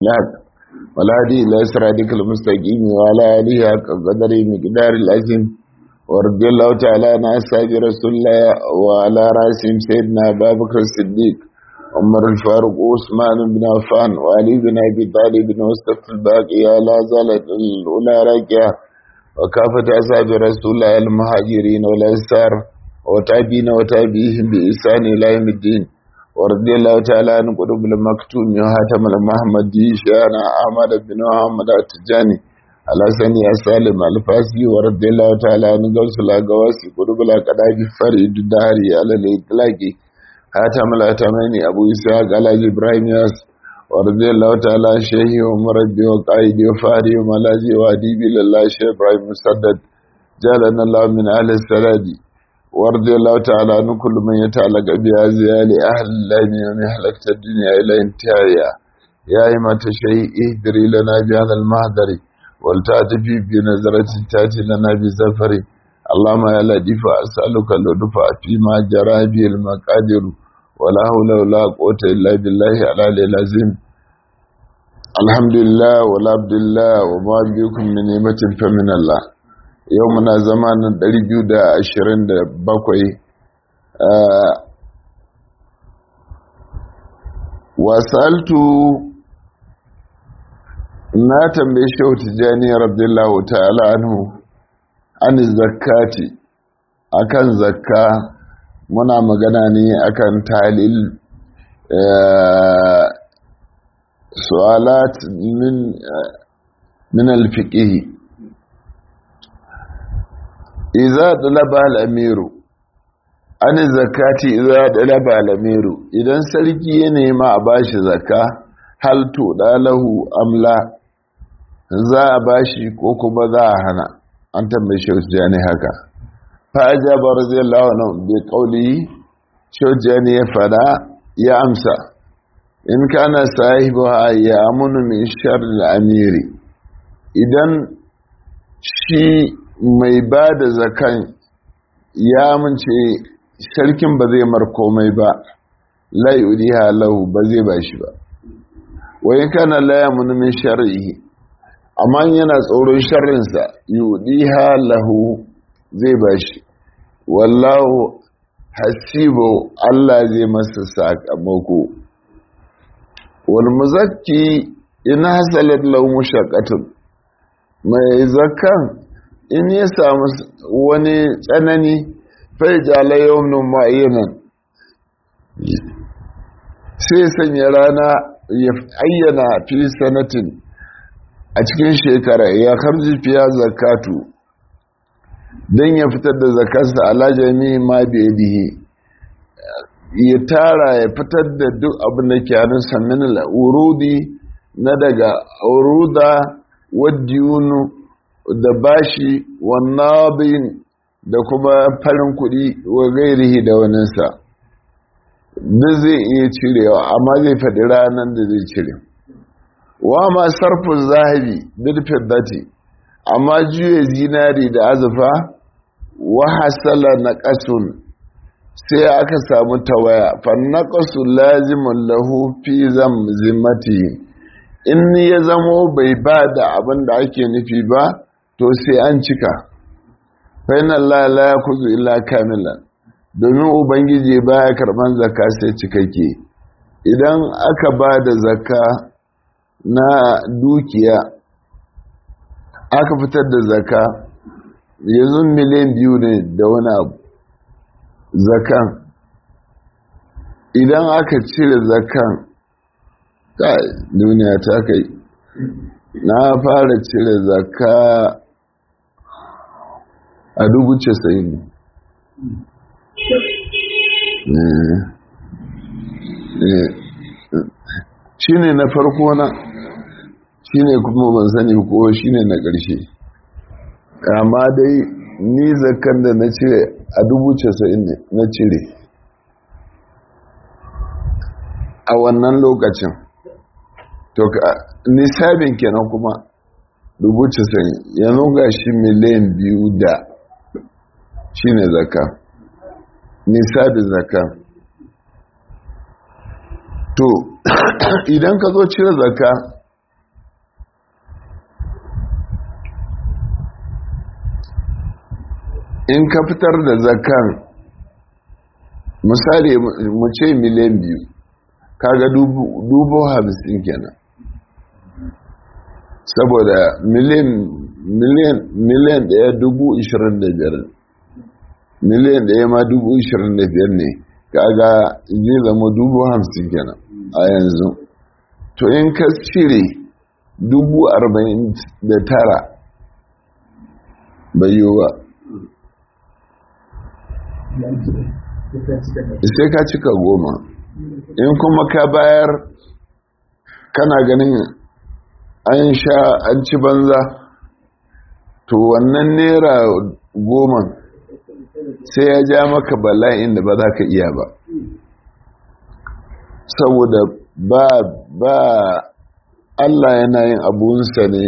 لك ولا هدي إلى صراطك المستقيم وعلى آله حق قدر مقدار العظيم ورضي الله تعالى عن أصحاب رسول الله وعلى رأسهم سيدنا أبا بكر الصديق عمر الفاروق وعثمان بن عفان وعلي بن أبي طالب ومصطفى الباقي لا زالت الأولى راكعة وكافة أصحاب رسول الله المهاجرين والأنصار وتابعين وتابعيهم بإحسان إلى يوم الدين ورضي الله تعالى عن قلوب المكتوم وهاتم المحمدي شانا أحمد بن محمد التجاني على سني السالم الفاسي ورضي الله تعالى عن قوس الأقواسي قلوب الأقداج فريد الداري على الإطلاق هاتم الأتماني أبو إسحاق على إبراهيم ياس ورضي الله تعالى عن شيخي ومربي وقائدي وفاري وملاذي وأديبي لله شيخ إبراهيم مسدد جعلنا الله من أهل السلادي ورضي الله تعالى عن كل من يتعلق بهذه لأهل الله من هلكت الدنيا إلى انتهائها يا إمة شيء اهدري لنا بهذا المهدر ولتأتي بنظرة تأتي لنا بزفر اللهم يا لطيف أسألك اللطف فيما جرى به المقادر ولا حول ولا قوة إلا بالله على العظيم الحمد لله ولا عبد الله وما بكم من نعمة فمن الله yau muna zamanin 227 wasaltu na tambaye shehu tijjani rabdillahu ta'ala anhu an zakati akan zakka muna magana ne akan talil su'alat min min al-fiqh iza dalaba al'amiru an zakati iza dalaba al'amiru idan sarki ya nema a bashi zaka hal to dalahu amla za a bashi ko kuma za a hana an tambaye shaujani haka faja barzallahu anhu bi qawli shaujani ya fada ya amsa in kana sahibu ya amunu min sharri al-amiri idan shi mai ba da zakan ya amince sarkin ba zai mar komai ba lai'udi halahu ba zai ba shi ba wai kana laya min shar'ihi amma yana tsoron sharrinsa yudi halahu zai ba shi wallahu hasibu Allah zai masa sakamako wal muzakki in hasalat lahu mushaqqatun mai zakan in ya samu wani tsanani fai jala yawon ma'ayyanan sai sanya rana ya ayyana fi sanatin a cikin shekara ya karji fiya zakatu don ya fitar da zakarsa alajami ma biyadihi ya tara ya fitar da duk abin da ke hannunsa min al'urudi na daga uruda wadiyunu da bashi wannabin da kuma farin kuɗi wa gairihi da waninsa duk zai iya cirewa amma zai faɗi ranar da zai cire wa ma sarfin zahabi bilfin dati amma juya zinari da azufa wa hasala na ƙasun sai aka samu tawaya fannaƙasu lazimin lahu fi zimmati in ya zamo bai ba da abin da ake nufi ba to sai an cika fainan Allah la ya kuzu illa kamilan domin ubangiji baya karban zakka sai cikakke idan aka ba da zakka na dukiya aka fitar da zakka yanzu miliyan biyu ne da wani abu zakan idan aka cire zakan duniya ta kai na fara cire zakka a dubu casa'in shi ne na farko na shi ne kuma ban sani ko shi ne na ƙarshe amma dai ni zakkan da na cire a dubu casa'in na cire a wannan lokacin to nisabin kenan kuma dubu casa'in yanzu ga shi miliyan biyu da shi ne zaka nisabin zaka to idan ka zo cire zaka in ka fitar da zakan misali mu ce miliyan biyu kaga dubu hamsin kenan saboda miliyan miliyan miliyan daya dubu ishirin da biyar miliyan daya ma dubu ishirin da biyar ne kaga zai zama dubu hamsin kenan a yanzu to in ka cire dubu arba'in da tara bai yiwu ba sai ka cika goma in kuma ka bayar kana ganin an sha an ci banza to wannan naira goma sai ya ja maka bala'in da ba za ka iya ba saboda ba ba Allah yana yin abunsa ne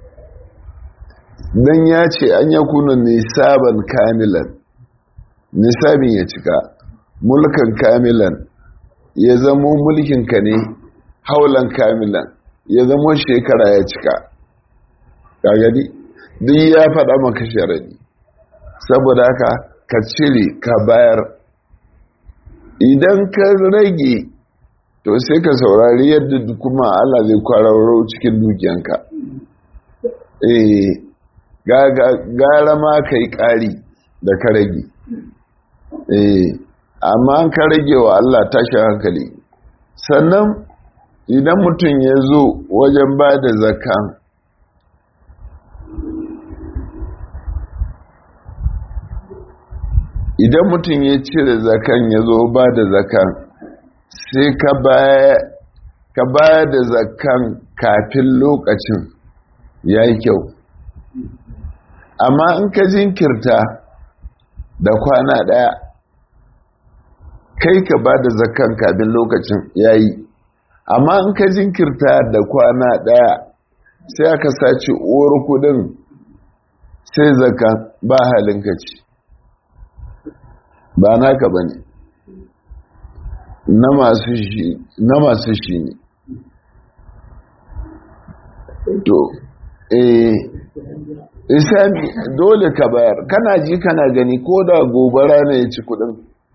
don ya ce an ya kuna nisaban kamilan nisabin ya cika mulkan kamilan ya zamo mulkinka ne haulan kamilan ya zamo shekara ya cika gagadi duk ya faɗa maka sharadi saboda haka ka cire ka bayar idan ka rage to sai ka saurari yadda kuma Allah zai kwararro cikin dukiyanka eh gara ma ka yi ƙari da ka rage eh amma an ka rage wa Allah tashi hankali sannan idan mutum ya zo wajen ba da zaka idan mutum ya cire zakan ya zo ba da zakan sai ka baya da zakan kafin lokacin ya yi kyau amma in ka jinkirta da kwana ɗaya kai ka ba da zakan kafin lokacin ya yi amma in ka jinkirta da kwana ɗaya sai aka sace uwar kudin sai zakan ba halin ka ci ba naka ba ne na masu shi ne to eh isami dole ka bayar kana ji kana gani ko da gobara ne ya ci kudin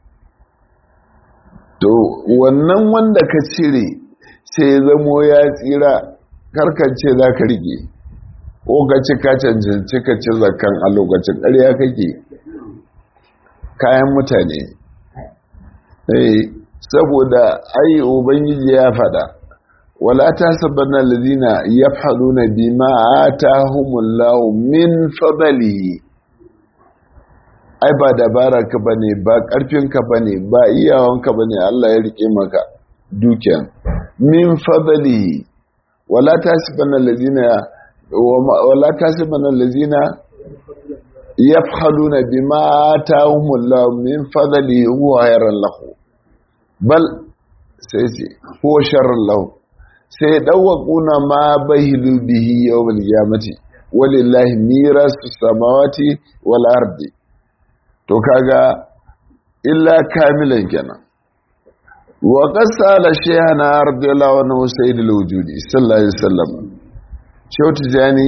to wannan wanda ka cire sai zamo ya tsira karkance za ka rike ko ka ci ka cancanci ka ci zakan a lokacin ƙarya kake kayan mutane saboda ai ubangiji ya fada wala ta sabanna ladina yafhaluna bima atahumullahu min fadlihi ai ba dabara ka bane ba karfin ka bane ba iyawan ka bane Allah ya rike maka dukiya min fadlihi wala ta sabanna ladina wala ta sabanna ladina yafhaluna bima atahumullahu min fadlihi huwa khairan lahu bal sai ce huwa sharran lahu sai dawwaquna ma bahilu bihi yawmal qiyamati walillahi mirasu samawati wal ardi to kaga illa kamilan kenan wa qasala shaykhana radiyallahu anhu sayyidul wujudi sallallahu alaihi wasallam shautu jani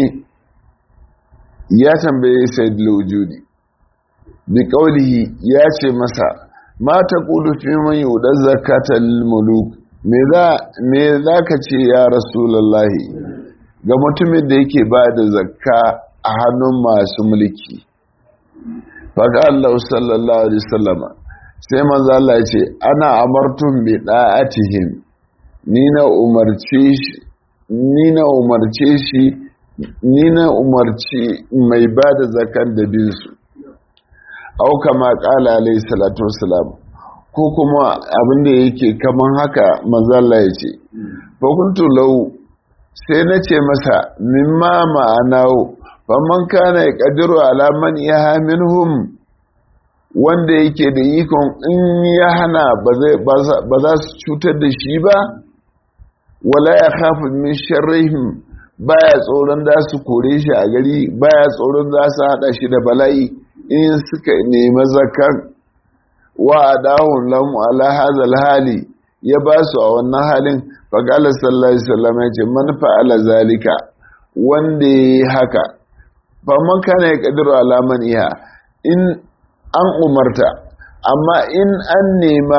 ya tambaye sayyidul wujudi bi qawlihi ya ce masa ma taqulu fi man yudaz zakata lil muluk me za ka ce ya rasulallahi ga mutumin da yake ba da zakka a hannun masu mulki faga Allah sallallahu alaihi sallama sai manzo Allah ya ce ana amartun bi da'atihim ni na umarce shi ni na umarce shi ni na umarci mai ba da zakkan da bin su au kama qala alaihi salatu wassalam ko kuma abin da yake kaman haka mazalla ya ce fakuntu lau sai na ce masa mimma ma'anawo faman kana ya ƙadiru alaman ya minhum wanda yake da ikon in ya hana ba za su cutar da shi ba wala ya kafa min sharrihim baya tsoron da su kore shi a gari baya tsoron za su haɗa shi da bala'i in suka nemi zakar wa adahun lamu ala hazal hali ya ba su a wannan halin faƙala sallallahu alaihi wasallam ya ce man fa'ala zalika wanda ya yi haka faman kana ya ƙadiru alaman iya in an umarta amma in an nema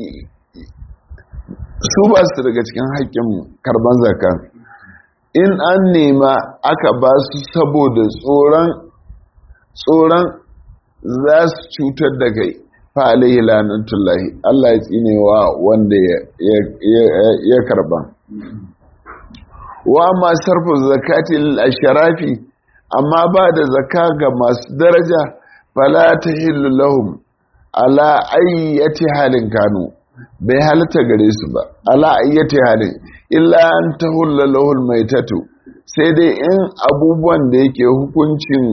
su ba su daga cikin haƙƙin karban zakka in an nema aka ba su saboda tsoron tsoron za su cutar da kai fa alaihi lanatullahi Allah ya tsine wa wanda ya karba wa amma sarfu zakati lil ashrafi amma ba da zakka ga masu daraja fala tahillu lahum ala ayyati halin kanu bai halatta gare su ba ala ayyati halin illa an tahulla lahul maitatu sai dai in abubuwan da yake hukuncin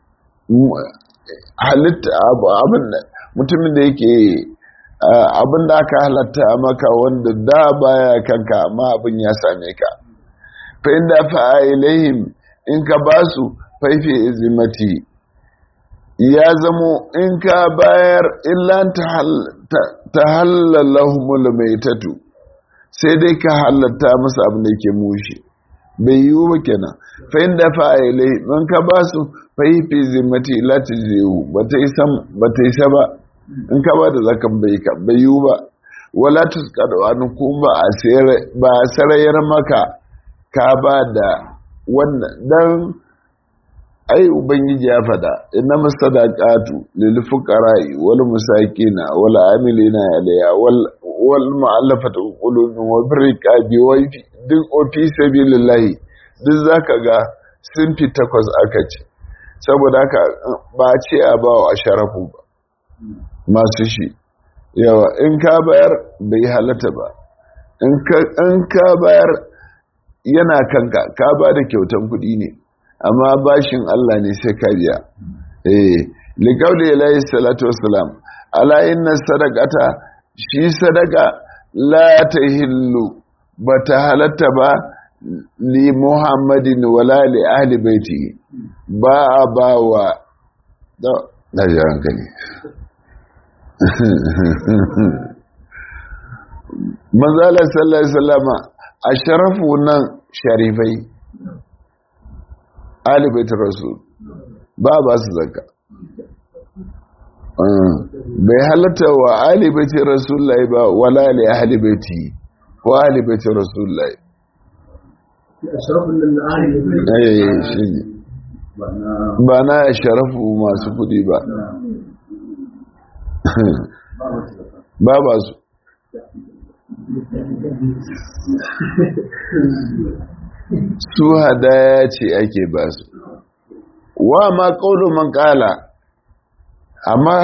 halitta abin mutumin da yake abin da aka halatta maka wanda da baya kanka amma abin ya same ka fa inda fa ilaihim in ka basu faifi izimati ya zamo in ka bayar illan ta halalahumul maitatu sai dai ka halatta musu abin da ke mushi bai yiwu ba kenan fa inda fa ilai in ka basu faifi zimati la tjizu bata isa bata isa ba in ka ba da zakan bai ka bai yiwu ba wala tusqadu an kuma a sayar ba sarayar maka ka ba da wannan dan ai ubangiji ya fada inna masadaqatu lil fuqara'i wal musakina wal amilina alayha wal wal mu'allafati qulubihim wa birqabi wa duk ofi sabilillahi duk zaka ga sun fi takwas aka ce saboda haka ba ce a ba wa sharafu ba masu shi yawa in ka bayar bai halatta ba in ka bayar yana kanka ka ba da kyautan kuɗi ne amma bashin Allah ne sai ka biya eh liqauli alayhi salatu wassalam ala inna sadaqata shi sadaka la tahillu bata halatta ba li muhammadin wala li ahli baiti ba a ba wa da yaran gani manzala sallallahu alaihi wasallama asharafu nan sharifai alibaitar rasul ba ba su zaka bai halatta wa alibaitar rasulullahi ba wala li ahlibaiti ko alibaitar rasulullahi ba na sharafu masu kudi ba ba ba su su hadaya ce ake ba su wa ma ƙaunar man ƙala amma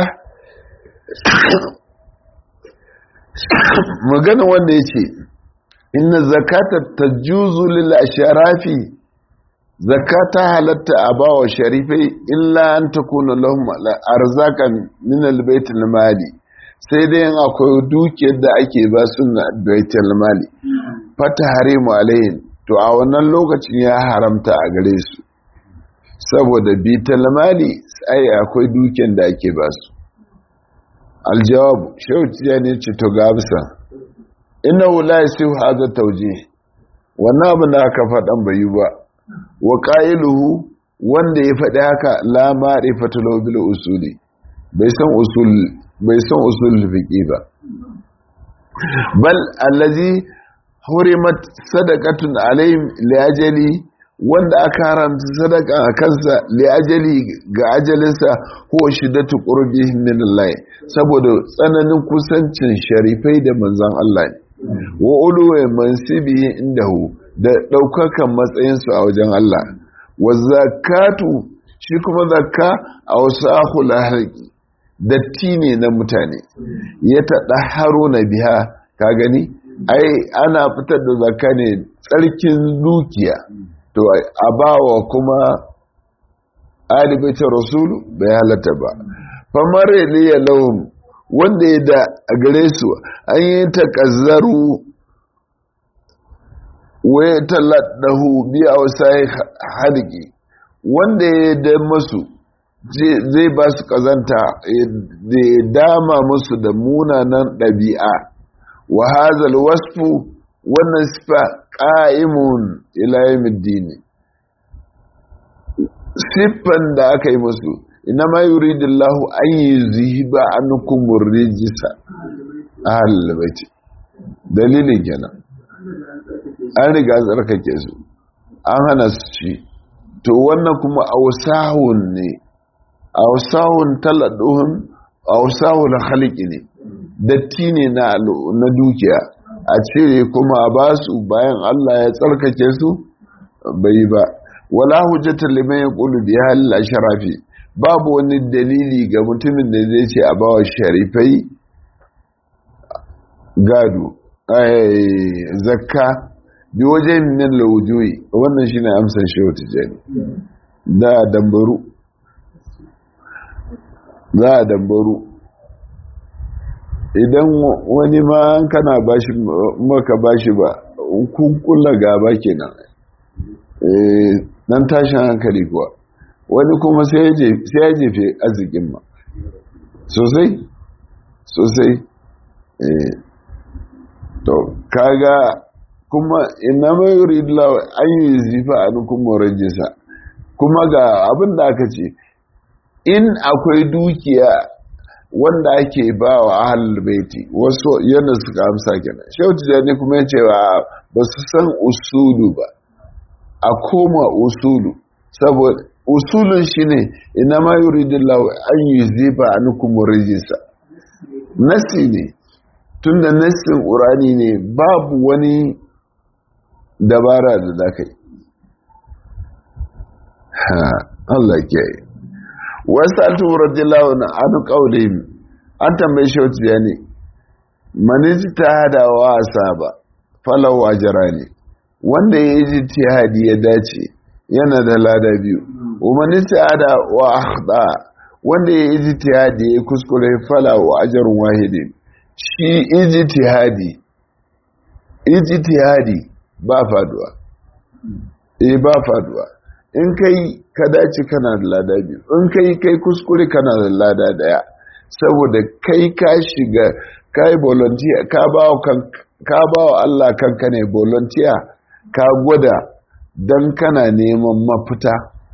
magana wanda ya ce inna zakata ta juzu lil sharafi zakata halatta a bawa sharifai illa an takuna lahum arzakan min albaitul mali sai dai yin akwai dukiyar da ake ba su na baitul mali fata harimu alayhin to a wannan lokacin ya haramta a gare su saboda bital mali ai akwai dukiyar da ake ba su aljawab shauti ne ce to gabsa innahu la yasihu hadha tawjih wannan abin da aka faɗan bai yi ba wa qailuhu wanda ya faɗi haka la ma'rifatu lahu bil usuli bai san usul bai san usul fiqi ba bal allazi hurimat sadaqatun alayhim liajali wanda aka haramta sadaka a kansa liajali ga ajalinsa ko shiddatu qurbihim min Allah saboda tsananin kusancin sharifai da manzon Allah ne wa uluwa mansibi indahu da daukakan matsayinsu a wajen Allah wa zakatu shi kuma zakka a wasu lahaqi datti ne na mutane ya taɗa haro na biya ka gani ai ana fitar da zakka ne tsarkin dukiya to a bawa kuma alibaitar rasulu bai halatta ba famar liya lahum wanda ya da a gare su an yi takazzaru waya taladahu biya wasai hadiki wanda ya da masu zai ba su kazanta da ya dama musu da munanan ɗabi'a wa hazal wasfu wannan sifa ƙa'imun ilayen dini siffan da aka yi musu ina ma yuridillahu an yuzhiba ankum rijsa ahlul bait dalilin kenan an riga tsarkake su an hana su ci to wannan kuma ausahun ne ausahun taladuhun ausahun halki ne datti ne na dukiya a cire kuma a ba su bayan Allah ya tsarkake su bai ba wala hujjatar liman ya ƙulu biya halil sharafi babu wani dalili ga mutumin da zai ce a bawa sharifai gado zakka bi wajen min laujoyi wannan shi ne amsar shehu tijjani da dambaru za a dambaru idan wani ma kana bashi maka bashi ba kun kula gaba kenan nan tashin hankali kuwa wani kuma sai ya jefe arzikin ma sosai sosai to kaga kuma ina mai yuridla an yi zifa a nukun morajisa kuma ga abin da aka ce in akwai dukiya wanda ake ba wa ahalar baiti wasu yana suka amsa kenan shautu da ne kuma yace ba su san usulu ba a koma usulu saboda usulun shine ina ma yuridillahu an yuzifa ankum rijisa nasi ne tunda nasin urani ne babu wani dabara da zaka yi ha Allah ke yi wasu altu radiyallahu na anu kaulihim an tambaye shi wata ne maniji ta hada wa asaba falau ajara ne wanda ya yi tihadi ya dace yana da lada biyu umarni ta wa akhda wanda ya yi tihadi ya kuskure fala wa ajarun wahidin shi ijtihadi ijtihadi ba faduwa eh ba faduwa in kai ka dace kana da lada biyu in kai kai kuskure kana da lada daya saboda kai ka shiga kai volunteer ka ba kan ka ba wa Allah kanka ne volunteer ka gwada dan kana neman mafita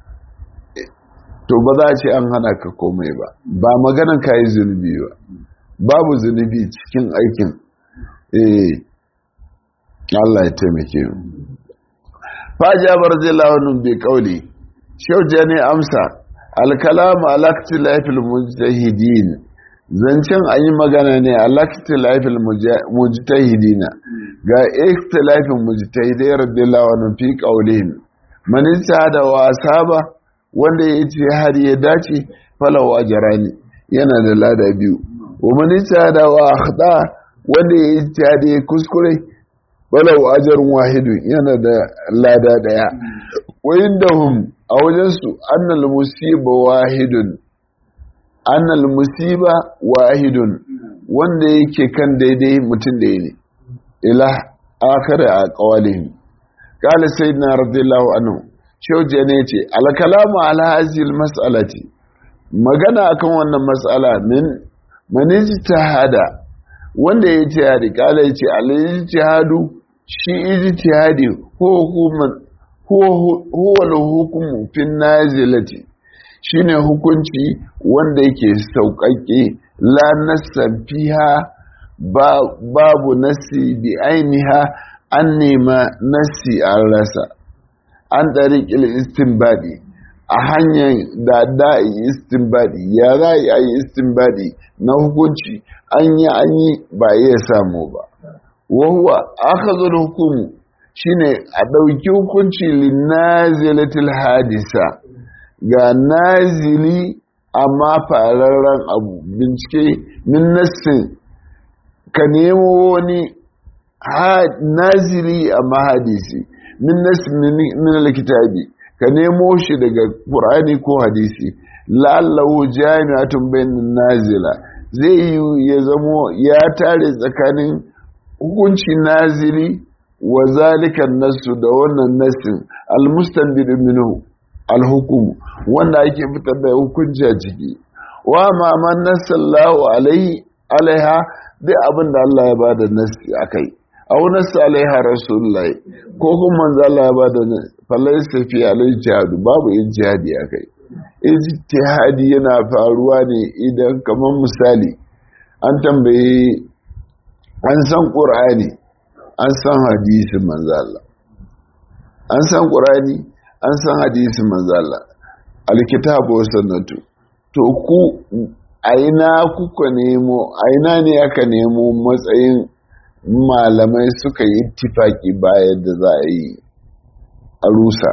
to ba za a ce an hana ka komai ba ba maganan ka yi zunubi ba babu zunubi cikin aikin eh Allah ya taimake mu fajabar zilawun bi kauli shauja ne amsa alkalamu alakti laifin mujtahidin zancen an yi magana ne alakti laifin mujtahidina ga ikhtilafin mujtahidai radiyallahu anhu fi qaulihim man da wasa ba wanda ya ce har ya dace falawa ajrani yana da lada biyu wa man da wa akhda wanda ya ce da ya kuskure walau ajarun wahidu yana da lada daya wayin da hum a wajensu annal musiba wahidun annal musiba wahidun wanda yake kan daidai mutum da ne ila akara a kawalihim kala sayyidina radiyallahu anhu shauje ne ce alkalamu ala hazil mas'alati magana akan wannan mas'ala min manijtahada wanda ya ce hadi kala ya ce al-ijtihadu shi ijtihadi ko hukuman huwa al-hukmu fi nazilati shine hukunci wanda yake sauƙaƙe la nassan fiha babu nasi bi ainiha an nema nasi an rasa an ɗariƙil istinbadi a hanyar da da'i istinbadi ya za a yi istinbadi na hukunci an yi an yi ba iya samu ba wahuwa aka zo hukumu shine a ɗauki hukunci linnazilatil hadisa ga nazili amma fararren abu bincike min nassin ka nemo wani nazili amma hadisi min nassin min alkitabi ka nemo shi daga qur'ani ko hadisi la'allahu jami'atun bainan nazila zai yi ya zamo ya tare tsakanin hukunci nazili wa zalikan nasu da wannan nasin almustanbid minhu alhukum wanda ake fitar da hukunci a ciki wa ma man nasallahu alaihi alaiha duk abin da Allah ya bada nasi akai aw nasu alaiha rasulullahi ko kuma manzo Allah ya bada falaysa fi alaihi jihadu babu yin jihadi akai ijtihadi yana faruwa ne idan kamar misali an tambaye an san ƙur'ani an san hadisin manzala an san ƙur'ani an san hadisin manzala alkitabu sanatu to ku aina kuka nemo aina ne aka nemo matsayin malamai suka yi tifaki bayan da za a yi a rusa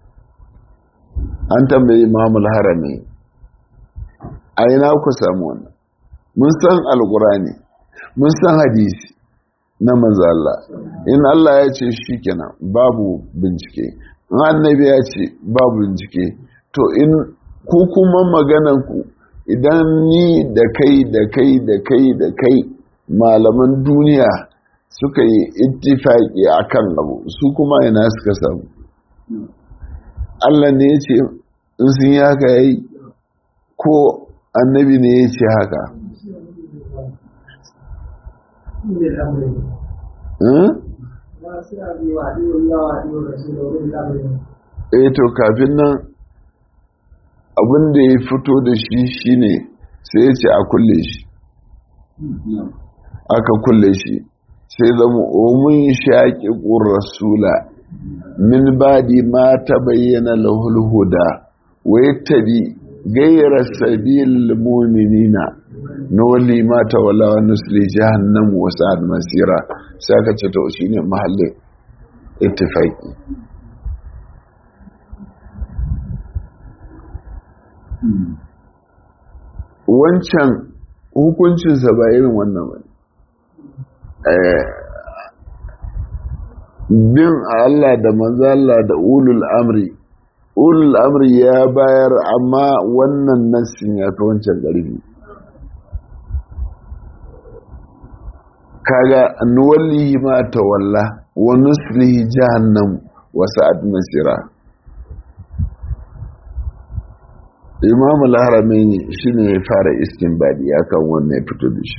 an tambayi imamul harami aina ku samu wannan mun san alkurani mun san hadisi na manzala in Allah ya ce shi kenan babu bincike in annabi ya ce babu bincike to in ku kuma magananku idan ni da kai da kai da kai da kai malaman duniya suka yi ittifaki akan abu su kuma ina suka samu Allah ne ya ce in sun yi haka yayi ko annabi ne ya ce haka eh to kafin nan abin da ya fito da shi shine sai ya ce a kulle shi aka kulle shi sai zama omun shaƙi rasula min badi ma ta bayyana lahul huda wai tabi gaira sabil muminina noli ma ta wala wa nusli jahannam wa sa'ad masira sai aka ce to shine mahallin ittifaqi wancan hukuncinsa ba irin wannan ba bin Allah da manzo Allah da ulul amri ulul amri ya bayar amma wannan nassin ya fi wancan ƙarfi kaga nuwallihi ma tawalla wa nuslihi jahannam wa sa'at masira imam al-haramaini shine ya fara istinbadi akan wannan ya fito da shi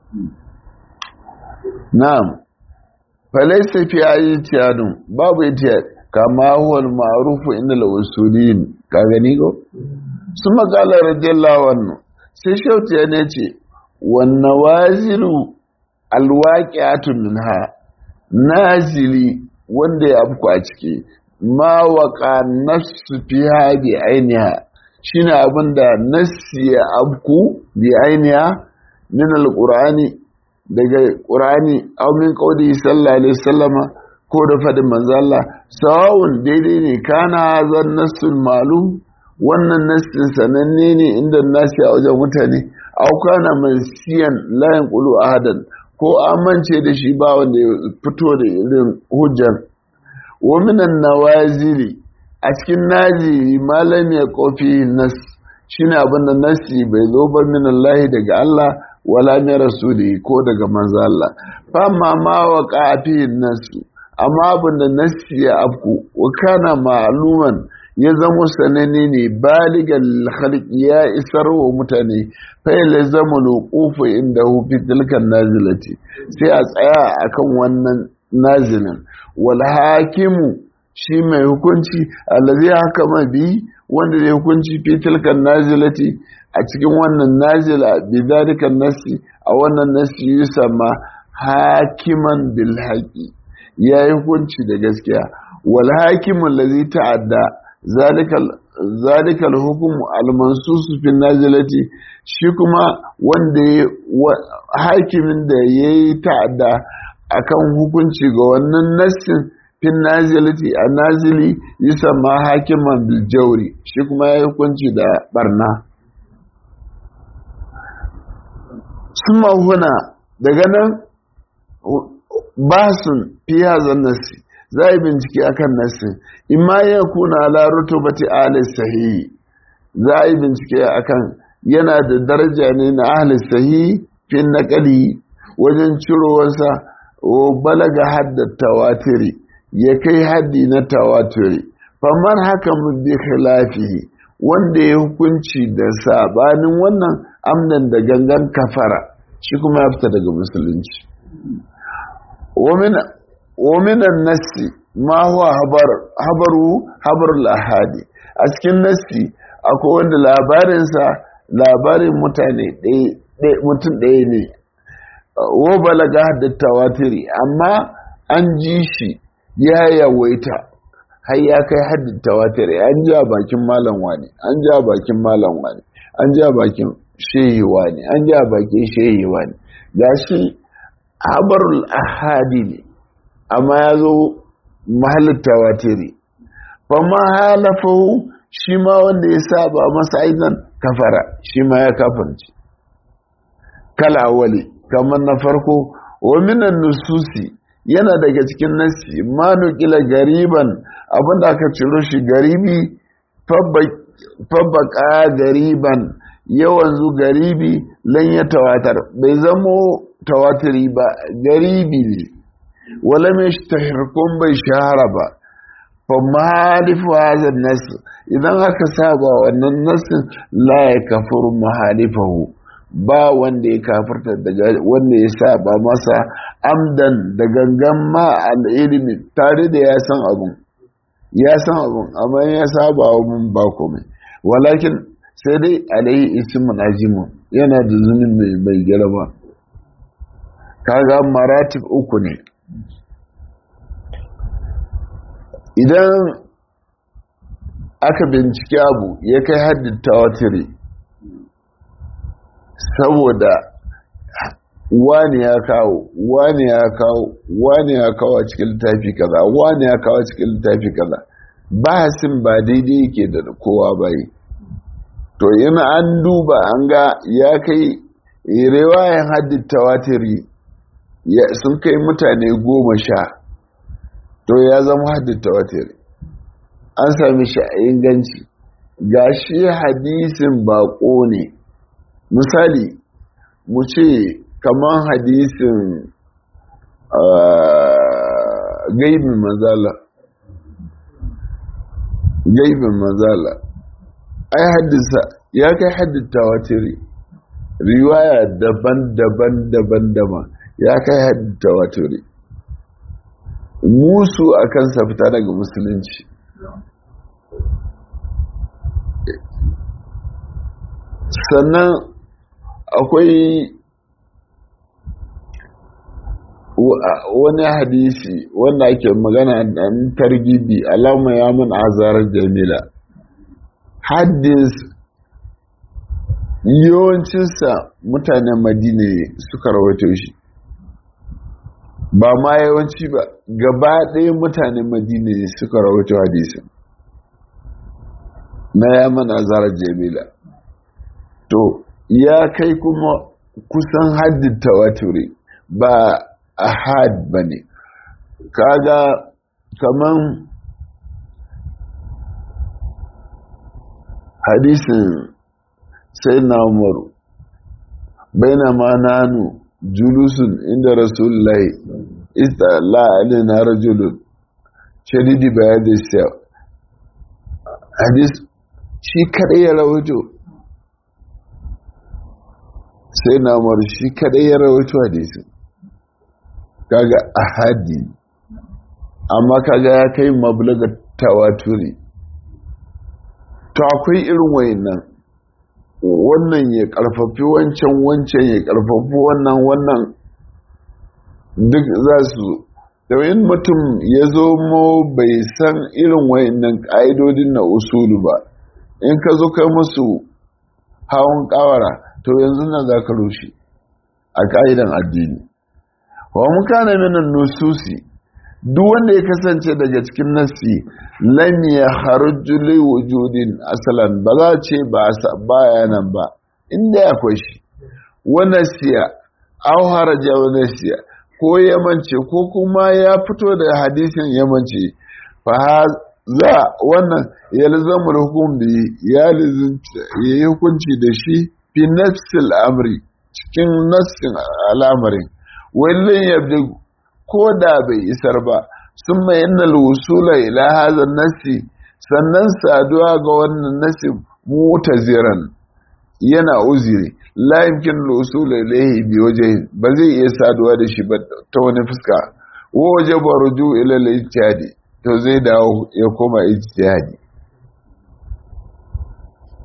na'am falaysa fi ayyatiyadun babu ita kama huwa al-ma'ruf inda al-usulin ka gani ko su magana radiyallahu anhu sai shauti ya ne ce wan nawazilu alwaqi'atu minha nazili wanda ya afku a ciki ma waqa nafsu fiha bi ainiha shine abinda nassi ya afku bi ainiha min alqur'ani daga qur'ani aw min qawli sallallahu alaihi wasallama ko da fadin manzo Allah sawun daidai ne kana zan nassul malum wannan nassin sananne ne inda nasi a wajen mutane aw kana mansiyan la yanqulu ahadan ko amince da shi ba wanda ya fito da irin hujjar wa minan nawazili a cikin naziri malam ya kofi nas shine abin da nasi bai zo ba min Allah daga Allah wala min rasuli ko daga manzo Allah fa ma ma wa qafi nasu amma abin da nasi ya afku wa kana ma'luman ya zama sanane ne baligan khalqi ya isar wa mutane fa yalzamu luqufu inda hu fi tilkan nazilati sai a tsaya akan wannan nazilin wal hakimu shi mai hukunci allazi hakama bi wanda zai hukunci fi tilkan nazilati a cikin wannan nazila bi zalika nasi a wannan nasi yusamma hakiman bil haqi ya yi hukunci da gaskiya wal hakimu allazi ta'adda zalikal hukumu almansusu fi nazilati shi kuma wanda hakimin da ya yi ta'adda akan hukunci ga wannan nassin fi nazilati a nazili yisa ma hakiman biljauri shi kuma ya yi hukunci da barna suma huna daga nan basun fiya zan nassi za a yi bincike akan nassin imma ya kuna ala rutubati ahli sahihi za a yi bincike akan yana da daraja ne na ahli sahihi fi naqali wajen cirowarsa o balaga hadda tawatiri ya kai haddi na tawatiri faman haka mun bi khilafihi wanda ya hukunci da sabanin wannan amnan da gangan kafara shi kuma ya fita daga musulunci ومن النس ما هو حبر حبر حبر الأحادي أسكن نسي akwai wanda labarinsa labarin mutane mutum ɗaya ne wo balaga haddatta watiri amma an ji shi ya yawaita har ya kai haddatta watiri an ji a bakin malam wani an ji a bakin malam wani an ji a bakin shehi wani an ji a bakin shehi wani ga shi habarul ahadi ne amma ya zo mahallin tawatiri fa ma halafahu shi ma wanda ya saba masa aizan kafara shi ma ya kafarci kala wali kamar na farko wa minan nususi yana daga cikin nasi ma nukila gariban abinda aka ciro shi garibi fabbaka gariban yawan zu garibi lan ya tawatar bai zamo tawatiri ba garibi ne wala mai tahirkun bai shahara ba fa mahalifu hazan nasu idan aka saba wannan nasin la ya kafuru mahalifahu ba wanda ya kafirta daga wanda ya saba masa amdan da gangan ma al'ilimi tare da ya san abun ya san abun amma ya saba abun ba komai walakin sai dai alaihi ismun azimu yana da zunubi mai girma kaga maratib uku ne idan aka bincike abu ya kai haddin tawatiri saboda wani ya kawo wani ya kawo wani ya kawo a cikin littafi kaza wani ya kawo a cikin littafi kaza bahasin ba daidai yake da kowa bai to yana an duba an ga ya kai riwayan haddin tawatiri sun kai mutane goma sha to ya zama haddin tawatiri an sami shi a inganci ga shi hadisin bako ne misali mu ce kamar hadisin gaibin mazala gaibin mazala ai haddisa ya kai haddita watiri riwaya daban-daban daban-daban ya kai haddita watiri musu a kansa fita daga musulunci sannan akwai wani hadisi wanda ake magana dan targibi alama ya mun azar jamila hadis yawancinsa mutanen madina suka rawaito shi ba ma yawanci ba gaba ɗaya mutanen madina suka rawaito hadisin na ya mun azar jamila to ya kai kuma kusan haddin tawaturi ba a had ba ne kaga kaman hadisin sai na umaru baina ma nanu julusun inda rasulullahi ista la'ali na rajulun shadidi bayan da siya hadis shi kaɗai ya rawaito sai na umaru shi kaɗai ya rawaito hadisin kaga ahadi amma kaga ya kai mablaga tawaturi to akwai irin wayannan wannan ya karfafi wancan wancan ya karfafi wannan wannan duk za su yin mutum ya zo mo bai san irin wayannan ƙa'idodin na usulu ba in ka zo kai musu hawan ƙawara to yanzu na za ka rushe a ƙa'idan addini wa mukana minan nususi duk wanda ya kasance daga cikin nasi lam ya harju li wujudin asalan ba za ce ba baya nan ba inda akwai shi wannan siya aw haraja wannan siya ko yamance ko kuma ya fito da hadisin yamance fa za wannan yalzamu hukum bi ya yi hukunci da shi fi nafsil amri cikin nassin al'amarin wallin yabda ko da bai isar ba sun mai yana wusula ila hazan nasi sannan saduwa ga wannan nasi mutaziran yana uziri la yumkin wusula ilaihi bi wajhi ba zai iya saduwa da shi ba ta wani fuska wa wajaba ruju ila al-ijtihadi to zai dawo ya koma ijtihadi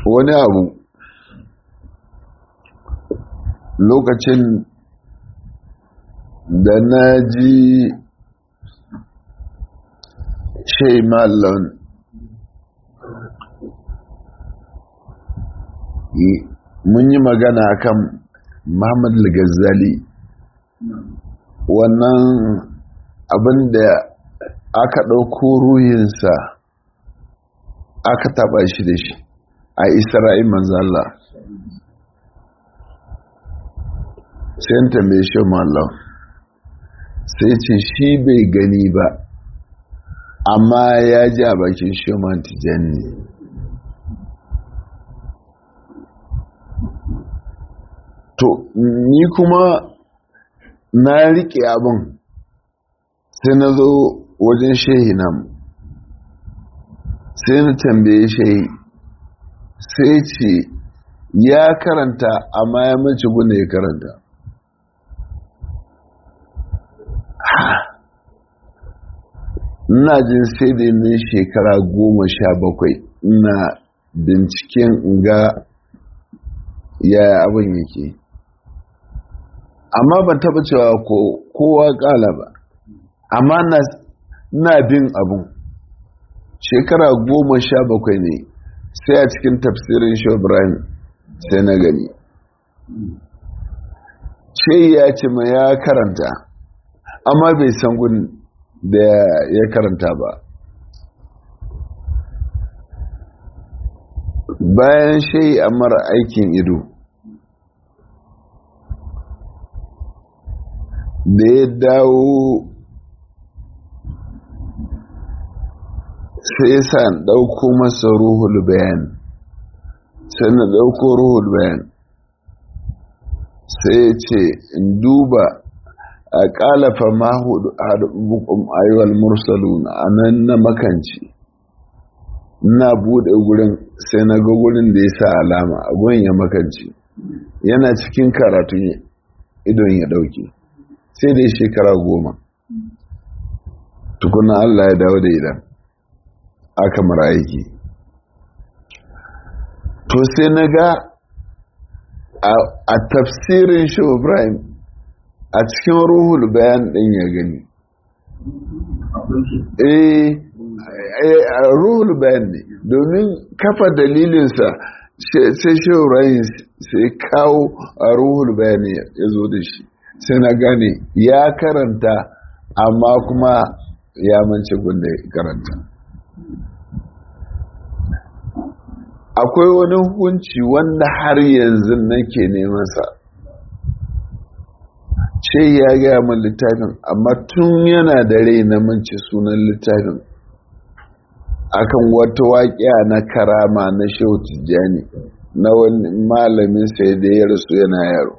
wani abu lokacin da na ji shai mallon mun yi magana kan Muhammad al-Ghazali wannan abin da aka ɗauko ruhinsa aka taɓa shi da shi a isra'il manzala sai ta mai shi mallam sai ce shi bai gani ba amma ya ji a bakin shi tijani to ni kuma na riƙe abin sai na zo wajen shehi nan sai na tambaye shehi sai ce ya karanta amma ya mace gunda ya karanta ina jin sai da ne shekara goma sha bakwai ina binciken ga yaya abin yake amma ban taba cewa kowa kala ba amma na bin abun shekara goma sha bakwai ne sai a cikin tafsirin shobrahim sai na gani ce ya ce ma ya karanta amma bai san gun da ya karanta ba bayan shai a mara aikin ido da ya dawo sai sa ɗauko masa ruhul bayan sai na ɗauko ruhul bayan sai ce in duba a ƙalafa mahudu a bukun ayyuwal mursalun a nan na makanci na buɗe gurin sai na ga gurin da ya sa alama a gurin ya makanci yana cikin karatun idon ya ɗauke sai dai shekara goma tukuna Allah ya dawo da idan aka mara aiki to sai na ga a tafsirin shi Ibrahim a cikin ruhul bayan ɗin ya gani eh ruhul bayan ne domin kafa dalilinsa sai shi Ibrahim sai kawo a ruhul bayan ya zo da shi sai na gane ya karanta amma kuma ya mance gunda ya karanta akwai wani hukunci wanda har yanzu nake neman sa ce ya gaya min littafin amma tun yana da rai na mance sunan littafin akan wata waƙiya na karama na shehu tijjani na wani malamin sai da ya rasu yana yaro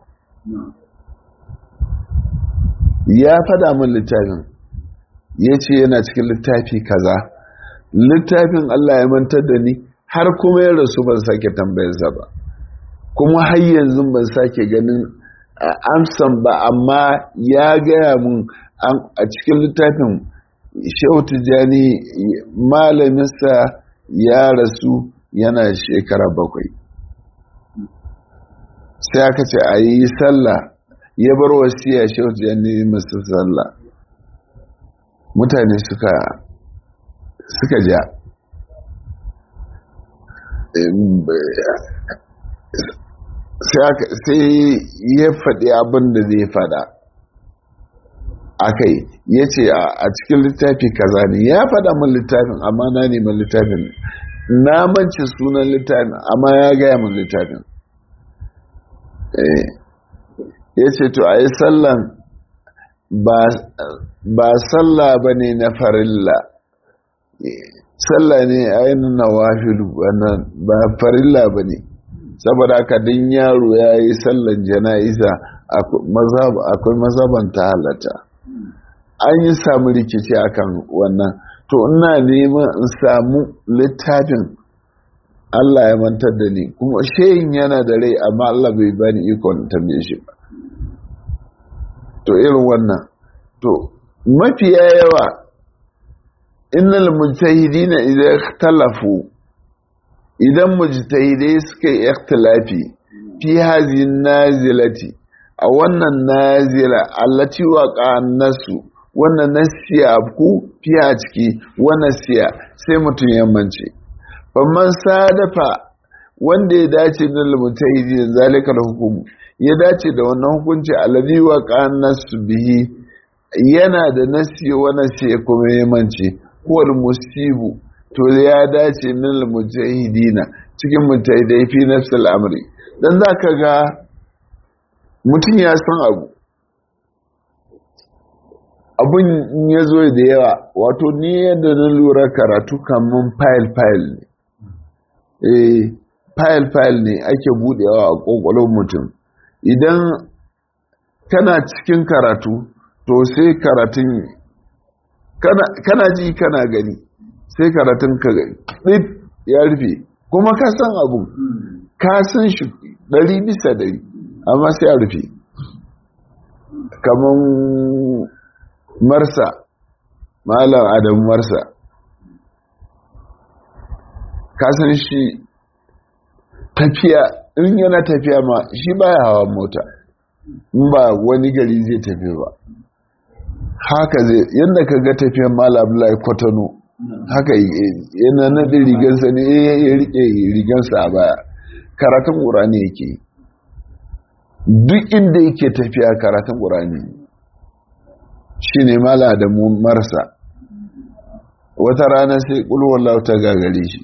ya fada min littafin ya ce yana cikin littafi kaza littafin Allah ya mantar da ni har kuma ya rasu ban sake tambayarsa ba kuma har yanzu ban sake ganin amsan ba amma ya gaya mun a cikin littafin shehu tijjani malaminsa ya rasu yana shekara bakwai sai aka ce a yi sallah ya bar wasiya shehu tijjani masu sallah mutane suka suka ja sai ya faɗi abin da zai faɗa akai ya ce a cikin littafi kaza ne ya faɗa min littafin amma na neman littafin na manci sunan littafin amma ya gaya min littafin ya ce to a yi sallan ba sallah ba ne na farilla sallah ne ainihin na wahilu ba farilla ba ne saboda haka din yaro ya yi sallan jana'iza akwai mazaban ta halatta an yi samu rikici akan wannan to ina neman in samu littafin Allah ya mantar da ni kuma shehin yana da rai amma Allah bai bani ikon tambaye shi ba to irin wannan to mafiya yawa innal mujtahidina idza ikhtalafu idan mujtahidai suka yi ikhtilafi fi hazi nazilati a wannan nazila allati waqa nasu wannan nasiya ku fi a ciki wannan siya sai mutum ya mance famman sadafa wanda ya dace da mujtahidi zalikal hukum ya dace da wannan hukunci alladhi waqa nasu bihi yana da nasi wannan sai kuma ya mance huwal musibu to ya dace min mujahidina cikin mujahidai fi nafsil amri dan zaka ga mutum ya san abu abun ya zo da yawa wato ni yadda na lura karatu kamun file file ne eh file file ne ake budewa a kokolon mutum idan kana cikin karatu to sai karatun kana ji kana gani sai karatun ka ɗin ya rufe kuma ka san abu ka san shi ɗari bisa ɗari amma sai ya rufe kamar marsa malam adam marsa ka san shi tafiya in yana tafiya ma shi baya hawa mota in ba wani gari zai tafi ba haka zai yadda ka ga tafiyan malam lai kwatano haka yana naɗi rigansa ne ya rike rigansa a baya karatun ƙurani yake duk inda yake tafiya karatun ƙurani shi ne mala da mu marasa wata rana sai ƙulwallah ta gagare shi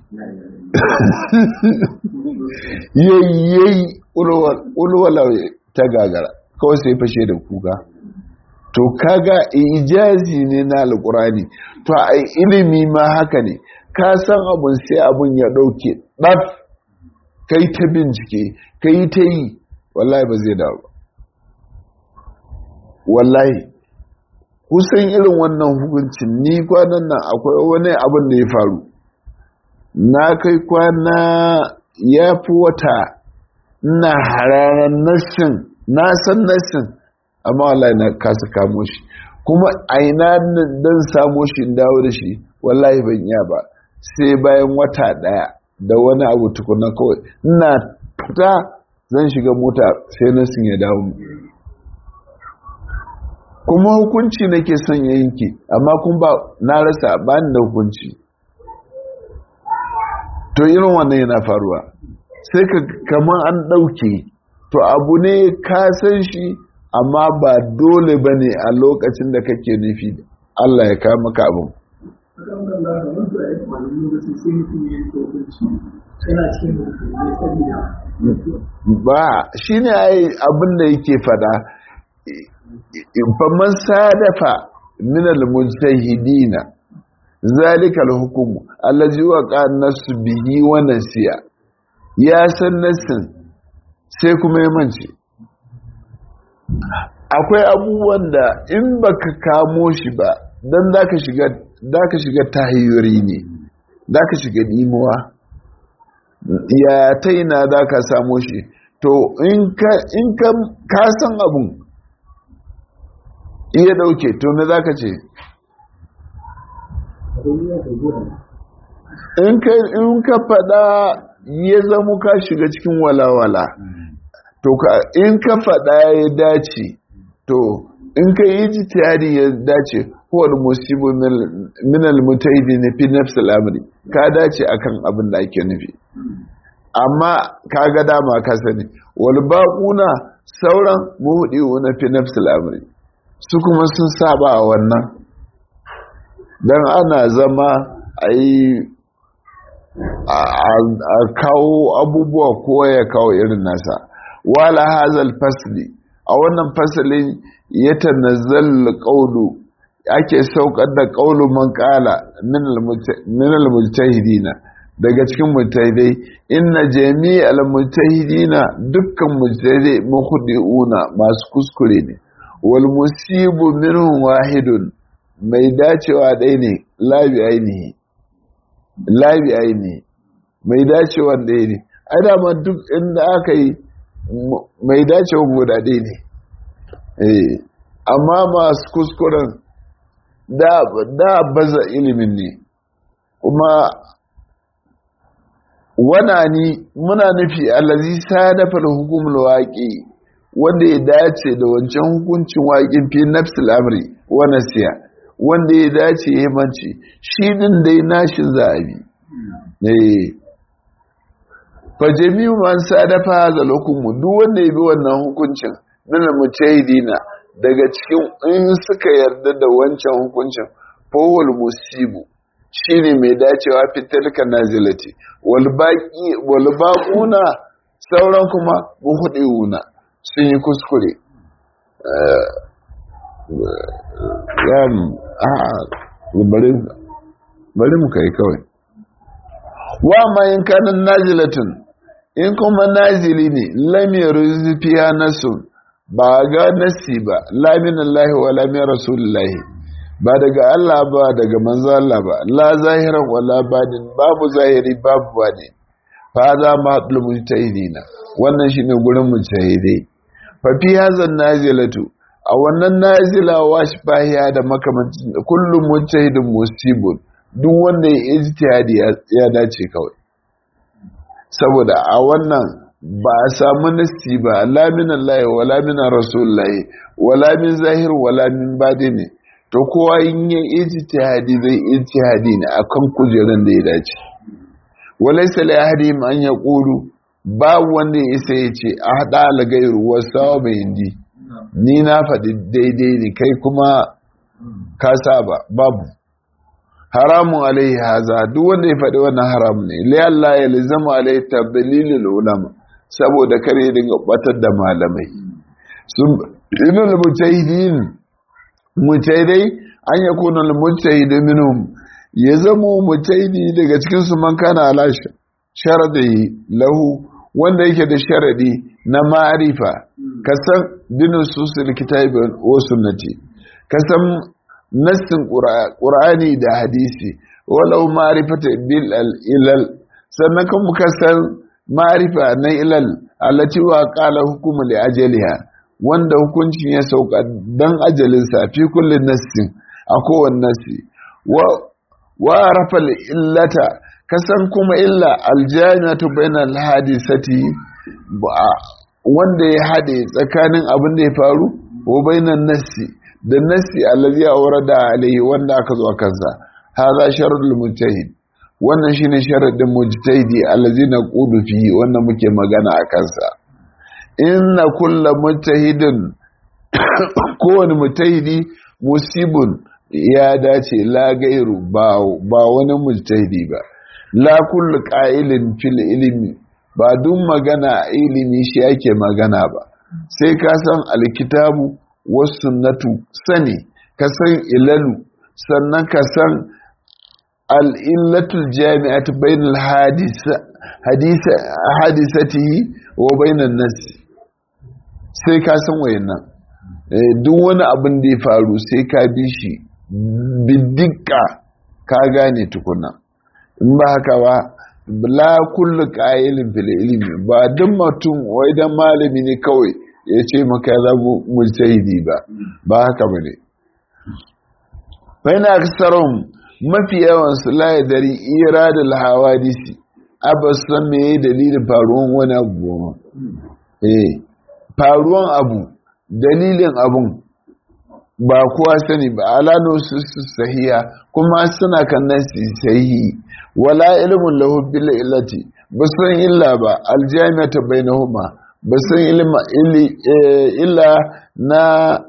yayyayi ƙulwallah ta gagara kawai sai fashe da kuka to kaga ijazi ne na alkurani to a ilimi ma haka ne ka san abun sai abun ya dauke ɗaf kai ta bincike kai ta yi wallahi ba zai dawo wallahi kusan irin wannan hukuncin ni kwanan nan akwai wani abin da ya faru na kai kwana ya fi wata na hararar nassin na san nassin amma wallahi na kasa kamo shi kuma aina dan samo shi in dawo da shi wallahi ban iya ba sai bayan wata daya da wani abu tukuna kawai ina fita zan shiga mota sai na sun ya dawo kuma hukunci nake son ya yanke amma kun ba na rasa ba ni da hukunci to irin wannan yana faruwa sai ka kamar an ɗauke to abu ne ka san shi amma ba dole ba ne a lokacin da kake nufi Allah ya kawo maka abin. ba shi ne abin da yake fada faman sadafa minal mujtahidina zalika al-hukm allazi waqa nasu bihi wa nasiya ya san nasin sai kuma ya mance akwai abubuwan da in baka kamo shi ba dan zaka shiga zaka shiga tahiyyuri ne zaka shiga dimuwa ya taina zaka samo shi to in ka in ka ka san abun iya dauke to me zaka ce in ka in ka fada ya zama ka shiga cikin walawala to in ka fada ya dace to in ka yi jitiyari ya dace kowar musibu minal mutaidi na fi nafsul amri ka dace akan abin da ake nufi amma ka ga dama ka sani wal baquna sauran muhdi na fi nafsul amri su kuma sun saba a wannan dan ana zama a yi a kawo abubuwa kowa ya kawo irin nasa wala hazal fasli a wannan fasalin ya tanazzal qawlu ake saukar da qawlu man qala min al mujtahidina daga cikin mujtahidai inna jami'al mujtahidina dukkan mujtahidai mukhdi'una masu kuskure ne wal musibu minhum wahidun mai dacewa ɗaya ne labi ainihi labi ainihi mai dacewa ɗaya ne ai dama duk inda aka yi mai dacewa guda ɗaya ne amma masu kuskuren da baza ilimin ne kuma wana ni muna nufi allazi sadafa hukumul waqi wanda ya dace da wancan hukuncin waƙin fi nafsil amri wa nasiya wanda ya dace ya manci shi din dai nashi zabi eh fa jami'u man sadafa hadha hukum duk wanda ya bi wannan hukuncin min mujahidina daga cikin in suka yarda da wancan hukuncin fawal musibu shine mai dacewa fitilka nazilati wal baqi wal baquna sauran kuma muhdiuna sun yi kuskure bari mu kai kawai wa ma in kanan nazilatun in kuma nazili ne lamiyar zufiya nasu ba ga nasi ba lamin Allah wa lamin rasulullahi ba daga Allah ba daga manzo Allah ba la zahiran wala badin babu zahiri babu bane fa za ma haɗu mujtahidina wannan shine gurin mujtahidai fa fi hazan nazilatu a wannan nazila washbahiya da makamancin kullum mujtahidin musibun duk wanda ya ijtihadi ya dace kawai saboda a wannan ba a samu nasti ba la min Allah wala min Rasulullah wala min zahir wala min badini to kowa in yi ijtihadi zai ijtihadi ne akan kujeran da ya dace walaysa li ahadihim an yaqulu ba wanda ya isa ya ce a hada algairu wasawa bai indi ni na faɗi daidai ne kai kuma ka saba babu haramun alaihi haza duk wanda ya faɗi wannan haram ne lai Allah ya lizama alaihi tablilul ulama saboda kare ya dinga batar da malamai sun inul mujtahidin mujtahidai an yakuna al mujtahid minhum ya zamo mujtahidi daga cikin su man kana ala sharadi lahu wanda yake da sharadi na ma'arifa kasan binin susul kitabi wa sunnati kasan nassin qur'ani da hadisi walau ma'rifata bil ilal sannan kuma kasan ma'arifa na ilal allati wa qala hukumu li ajaliha wanda hukuncin ya sauka dan ajalinsa fi kullin nassin a kowane nassi wa wa arafa illata kasan kuma illa aljami'atu bainal hadisati wanda ya hade tsakanin abin da ya faru wa bainan nassi da nassi allazi awrada alayhi wanda aka zo kansa hadha sharul mujtahid wannan shine sharadin mujtahidi allazi naqulu fihi wannan muke magana a kansa inna kullu mujtahidin kowane mujtahidi musibun ya dace la gairu ba wani mujtahidi ba la kullu qa'ilin fil ilmi ba duk magana ilimi shi ake magana ba sai ka san alkitabu was sunnatu sani ka san ilalu sannan ka san al'illatul jami'at bainal hadisa hadisa hadisatihi wa bainan nasi sai ka san wayannan duk wani abin da ya faru sai ka bi shi bidika ka gane tukuna in ba haka ba la kullu qailin fil ilmi ba duk mutum wai dan malami ne kawai ya ce maka ya zabu mujtahidi ba ba haka bane baina aksarum mafi yawan su la yadari iradul hawadisi abas san me dalilin faruwan wani abu eh faruwan abu dalilin abun ba kowa sani ba alano su sahiya kuma suna kan nasi sahihi wala ilmun lahu bil illati basan illa ba aljami'atu bainahuma basan ilma illa na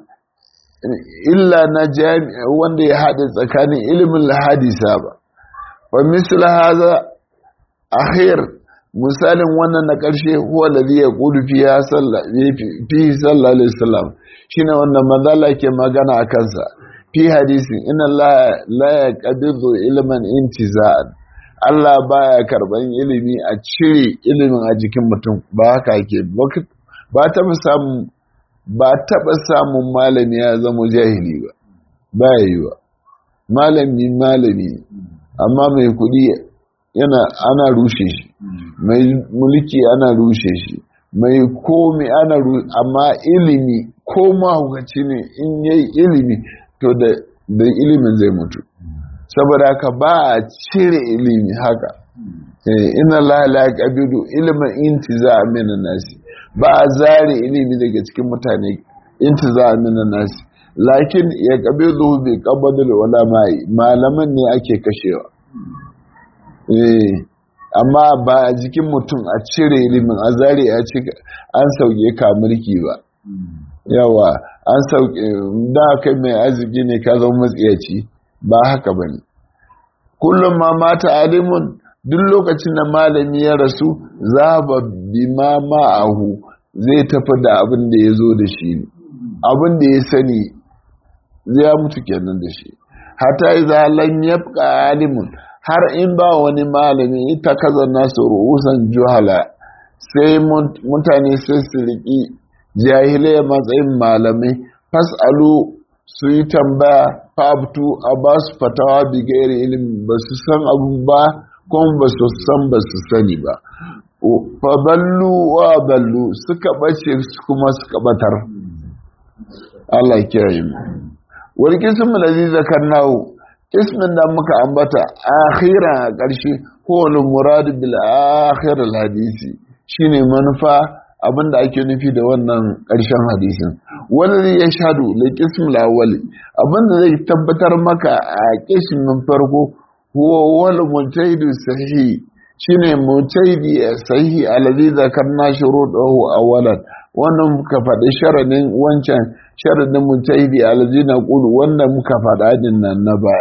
illa na jami'a wanda ya hada tsakanin ilmin hadisa ba wa misal hadha akhir misalin wannan na ƙarshe huwa ladhi yaqulu fiha fi sallallahu alaihi wasallam shine wannan manzala ke magana a kansa fi hadisin inna la yaqbidu ilman intiza'an Allah baya karban ilimi a cire ilimin a jikin mutum ba haka yake ba taɓa samun ba taɓa samun malami ya zama jahili ba ba yi ba malami malami amma mai kuɗi yana ana rushe shi mai mulki ana rushe shi mai komi ana rushe amma ilimi ko mahaukaci ne in yayi ilimi to da ilimin zai mutu saboda haka ba a cire ilimi haka inna Allah la yaqbidu ilman intiza min nasi ba a zare ilimi daga cikin mutane intiza min nasi lakin ya qabidu bi qabdil ulama malaman ne ake kashewa eh amma ba a jikin mutum a cire ilimin a zare a ci an sauke ka mulki ba yawa an sauke da kai mai arziki ne ka zama matsiyaci ba haka bane kullum ma mata alimun duk lokacin da malami ya rasu za ba bi ma ma'ahu zai tafi da abin da ya zo da shi abin da ya sani zai mutu kenan da shi hata iza lam yabqa alimun har in ba wani malami ita kaza nasu ru'usan juhala sai mutane sai su riki jahilai matsayin malamai fasalu su yi tambaya fabtu a ba su fatawa bigayar ilimi ba su san abu ba kuma ba su san ba su sani ba faballu wa ballu suka bace kuma suka batar Allah kiyaye mu wani kisan da zakar nawo ismin da muka ambata akhira a ƙarshe kowane muradu bil akhir al hadisi shine manufa abinda ake nufi da wannan ƙarshen hadisin wanda ya shadu da kism lawali abinda zai tabbatar maka a kismin farko huwa wal mujtahidu sahihi shine mujtahidi sahihi alladhi zakarna shurudahu awwalan wannan muka faɗi sharadin wancan sharadin mujtahidi alladhi naqulu wanda muka faɗa din nan na baya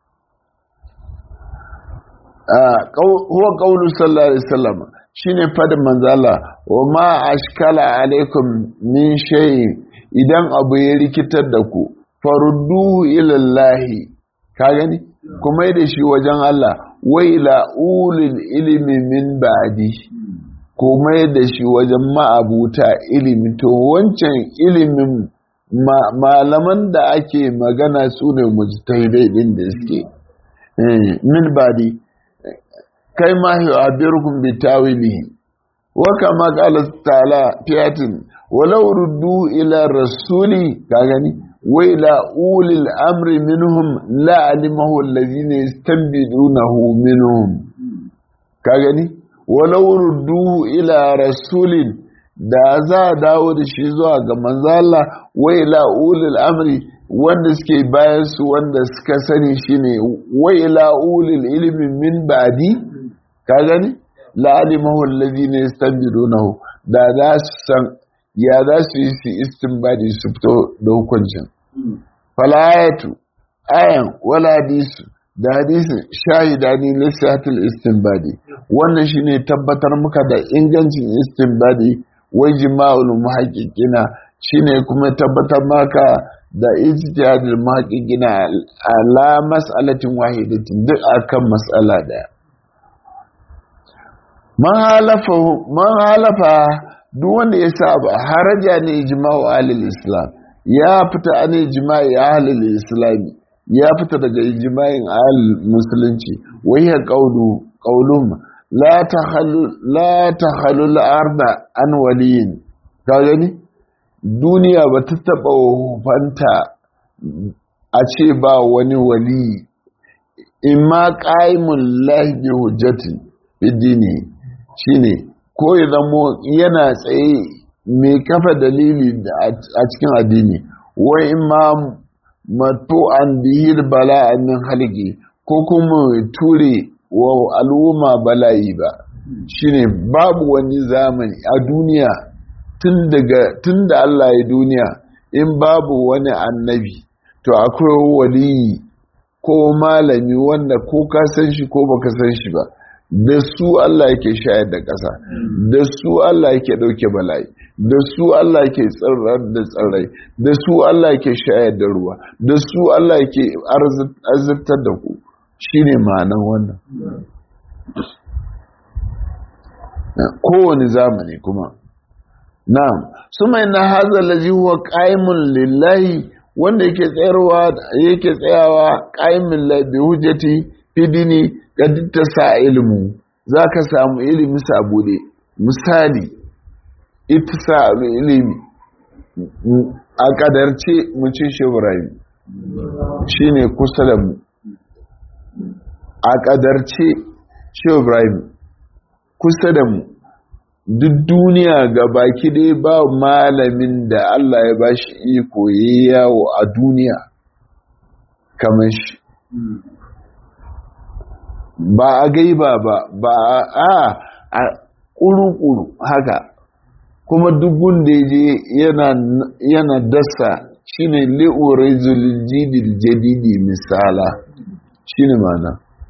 huwa qawlu sallallahu alaihi wasallam shine fadin manzala wa ma ashkala alaikum min shay'in idan abu ya rikitar da ku farudduhu ila Allah ka gani kuma da shi wajen Allah wa ila ulil ilmi min ba'di kuma da shi wajen ma'abuta ilimi to wancan ilimin malaman da ake magana su ne mujtahidai din da suke min ba'di kai ma yu'abbirukum bi tawilihi wa kama qala ta'ala fiyatin walau ruddu ila rasuli ka gani wa ila ulil amri minhum la alimahu allazina yastanbidunahu minhum ka gani walau ruddu ila rasulin da za a dawo da shi zuwa ga manzala wa ila ulil amri wanda suke bayan su wanda suka sani shine wa ila ulil ilmi min ba'di ka gani la'alimahu alladhina yastanbidunahu da za su san ya za su yi su istinbadi su fito da hukuncin falayatu ayan wala hadisu da hadisin shahida ne lissatul istinbadi wannan shine tabbatar muka da ingancin istinbadi wai jima'ul muhaqqiqina shine kuma tabbatar maka da ijtihadul muhaqqiqina ala mas'alatin wahidatin duk akan mas'ala daya man halafa duk wanda ya saba haraja ne ijma'u ahlul islam ya fita an ijma'i ahlul islam ya fita daga ijma'in ahlul musulunci wayya qawlu qawlum la takhallu la takhallu al-arda an waliyin ka gani duniya ba ta taba fanta a ce ba wani wali imma qaimul lahi bi hujjati bidini shine ko ya zamo yana tsaye mai kafa dalili a cikin addini wai ma mato an bihir bala min halki ko kuma ture wa al'umma bala'i ba shine babu wani zamani a duniya tun da Allah ya duniya in babu wani annabi to akwai waliyi ko malami wanda ko ka san shi ko baka san shi ba da su Allah yake shayar da ƙasa da su Allah yake ɗauke bala'i da su Allah yake tsirrar da tsirrai da su Allah yake shayar da ruwa da su Allah yake arziktar da ku shine ma'anan wannan kowane zamani kuma na'am suma na haza lazi huwa qa'imun lillahi wanda yake tsayarwa yake tsayawa qa'imin la bi hujjati fi dini ta sa ilimu za ka samu ilimi sabude misali ita sa ilimi a kadarce mucin sheburayi shi ne kusa da mu a kadarce sheburayi kusa da mu duk duniya ga baki dai ba malamin da Allah ya ba shi iko ya yawo a duniya kamar shi ba a gaiba ba ba a a ƙuru-ƙuru haka kuma dubun da ya je yana dasa shine li'urizul jidil jadidi misala shine mana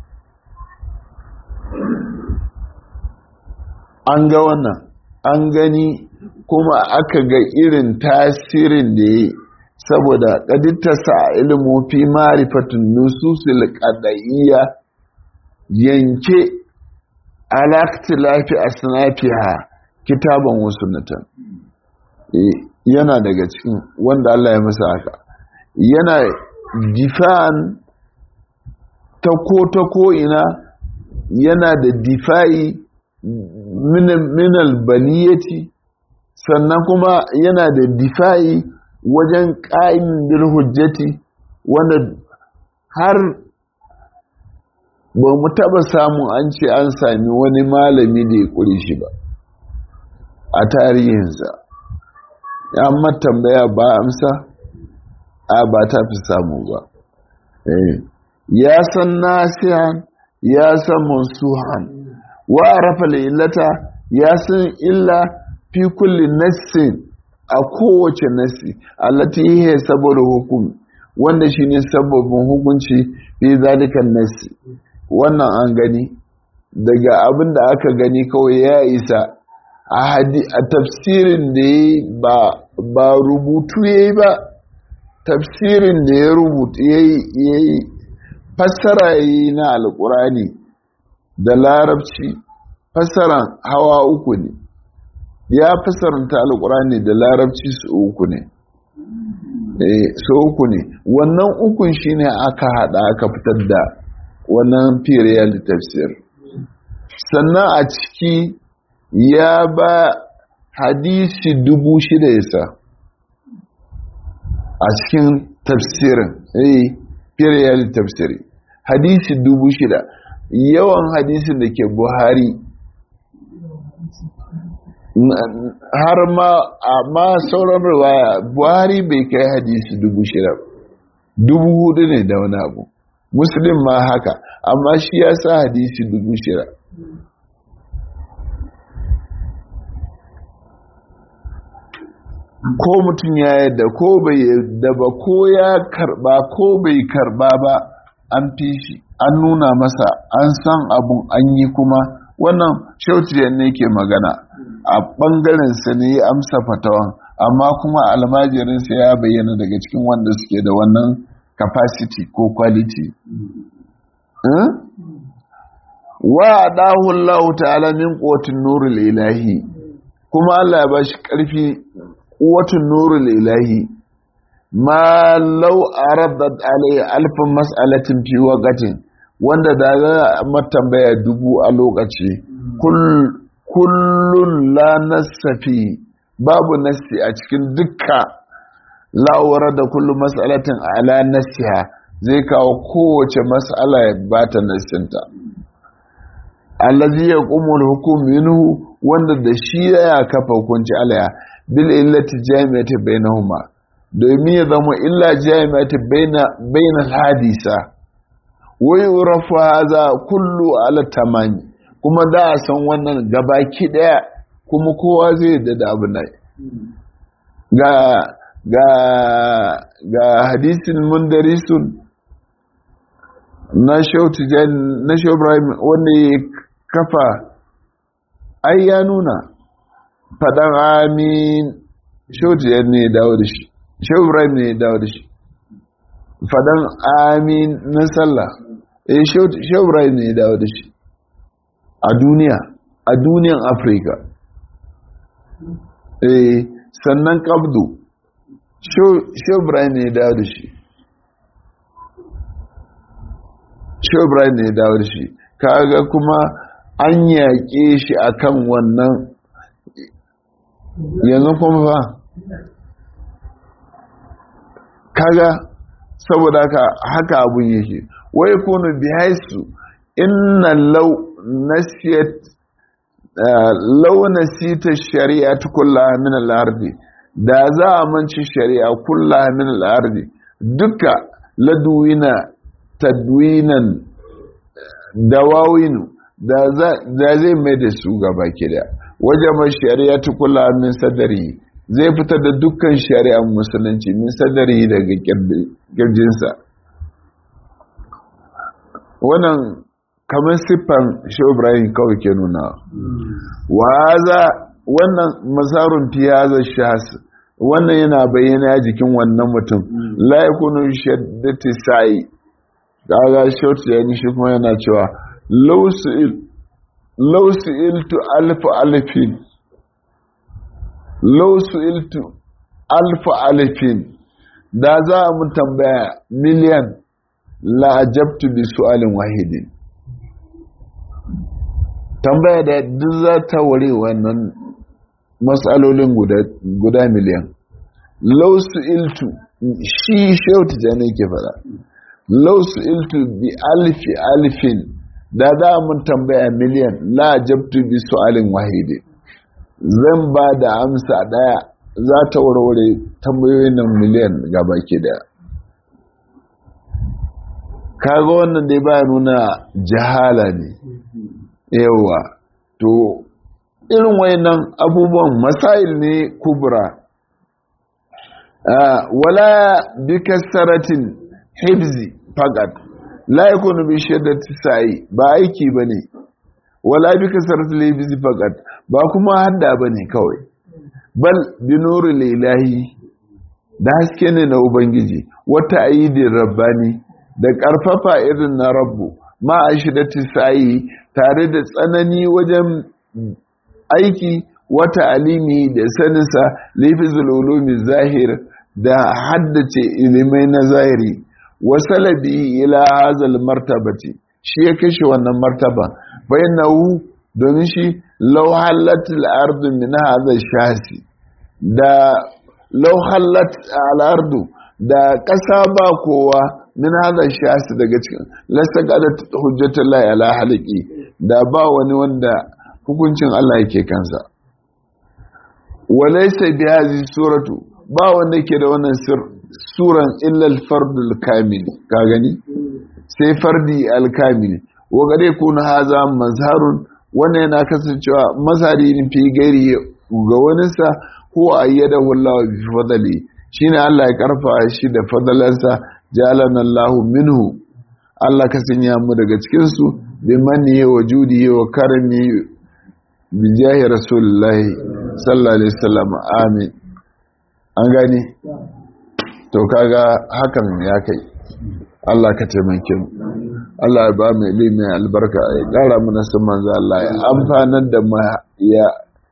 an ga wannan an gani kuma aka ga irin tasirin da ya saboda ƙadittasa ilimu fi marifatun nususul ƙada'iyya yanke alaktilafi a sinafiha kitaban wasu natan yana daga cikin wanda Allah ya masa haka yana difa'an ta ko ta ko ina yana da difa'i minal baliyati sannan kuma yana da difa'i wajen ƙa'in bil hujjati wanda har ba mu taɓa samun an ce an sami wani malami da ya ƙuri shi ba a tarihinsa ya tambaya ba amsa a ba ta fi samu ba ya san nasihan ya san mansuhan wa rafa illata ya san illa fi kulli nassin a kowace nassi allati hiya saboda hukum wanda shine sababin hukunci fi zalikan nassi wannan an gani daga abin da aka gani kawai ya isa a tafsirin da ya ba rubutu ya yi ba tafsirin da ya rubutu ya yi fassara ya yi na alkurani da larabci fassaran hawa uku ne ya fassaranta alkurani da larabci su uku ne su uku ne wannan ukun shine aka hada aka fitar da wannan firiyar tafsir sannan a ciki ya ba hadisi dubu shida yasa a cikin tafsirin eh firiyar tafsiri hadisi dubu shida yawan hadisin da ke buhari har ma amma sauran riwaya buhari bai kai hadisi dubu shida dubu hudu ne da wani abu muslim ma haka amma shi ya sa hadisi dubu shida ko mutum ya yadda ko bai yadda ba ko ya karba ko bai karba ba an fi shi an nuna masa an san abun an yi kuma wannan shautiyar ne ke magana a ɓangarensa ne ya amsa fatawan amma kuma almajirinsa ya bayyana daga cikin wanda suke da wannan capacity ko quality wa dahu Allah ta'ala min quwwatin nurul ilahi kuma Allah ya bashi karfi quwwatin nurul ilahi ma law aradat alai alf mas'alatin fi waqtin wanda da za a tambaya dubu a lokaci kullun la nasafi babu nasi a cikin dukka la'awar da kullum mas'alatin ala nasiha zai kawo kowace mas'ala ya bata nasinta allazi yaqumul hukm minhu wanda da shi ya kafa hukunci alaya bil illati jami'ati bainahuma domin ya zama illa jami'ati baina bainal hadisa wa yurafu hadha kullu ala tamami kuma da a san wannan gabaki daya kuma kowa zai yadda da abu nan ga ga ga hadisin mundarisun na shautijan na ibrahim wanda ya kafa ai ya nuna fadan amin shautijan ne ya dawo da shi shau ibrahim ne ya dawo da shi fadan amin na sallah eh shau ibrahim ne ya dawo da shi a duniya a duniyan afirka eh sannan kabdu shau ibrahim ne ya dawo da shi shau ibrahim ne ya dawo da shi kaga kuma an yaƙe shi akan wannan yanzu kuma fa kaga saboda haka haka abun yake wai kunu bihaisu inna law nasiyat launa sita shari'a ta kulla min al'ardi da za a manci shari'a kulla min al'ardi duka laduwina tadwinan dawawinu da zai mai da su gaba kida wajen shari'a ta kulla min sadari zai fitar da dukkan shari'ar musulunci min sadari daga kirjinsa wannan kamar siffan shi ibrahim kawai ke nuna waza wannan masarun fiyaza shahas wannan yana bayyana jikin wannan mutum laikunu shaddati sa'i daga shautu ya shi kuma yana cewa lausu iltu alfa alfin lausu iltu alfa alfin da za a mun tambaya miliyan la'ajabtu bi su'alin wahidin tambaya da duk za ta ware wannan matsalolin guda miliyan lausu iltu shi shautu jane ke fada lausu iltu bi alfi alfin da za mun tambaya miliyan la'ajabtu bi su'alin wahidin zan ba da amsa daya za ta warware tambayoyin nan miliyan gaba ke daya kaga wannan dai ba nuna jahala ne yawa to irin wayannan abubuwan masail ne kubra wala bi kasaratin hibzi faqat la yakunu bi shiddati sa'i ba aiki bane wala bi kasaratil hibzi faqat ba kuma hadda bane kawai bal bi nuril ilahi da haske ne na ubangiji wata aidin rabbani da ƙarfafa irin na rabbu ma a shidati sa'i tare da tsanani wajen aiki wata alimi da saninsa lifizul ulumi zahir da haddace ilimai na zahiri wasalabi ila hazal martabati shi ya kashe wannan martaba bainahu domin shi law halatul ardu min hadha shasi da law halat al ardu da ƙasa ba kowa min hada shasi daga cikin lasta gada hujjatar lai ala haliki da ba wani wanda hukuncin Allah yake kansa walaysa bi hadhihi suratu ba wanda ke da wannan suran illa al-fardul kamil ka gani sai fardi al-kamil wa gare kun haza mazharun wannan yana kasancewa mazhari ne fi gairi ga waninsa ko ayyadahu Allah bi fadli shine Allah ya karfa shi da fadalansa jalana Allahu minhu Allah ka sanya mu daga cikin su bi manni wa judi wa karmi bi jahi rasulullahi sallallahu alaihi wasallam amin an gani to kaga hakan ya kai Allah ka taimake mu Allah ya ba mu ilimi albarka ya kara mana san manzo Allah ya amfanar da mu ya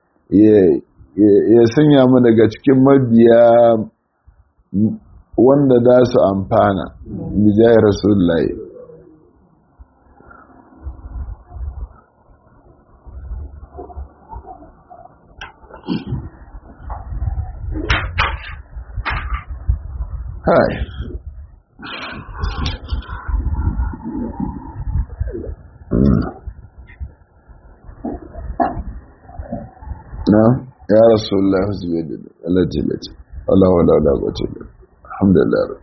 ya sanya mu daga cikin mabiya wanda za su amfana bijayar rasulullahi hai na ya rasulullahi su bai da alatilati Allah wa la la quwwata illa alhamdulillah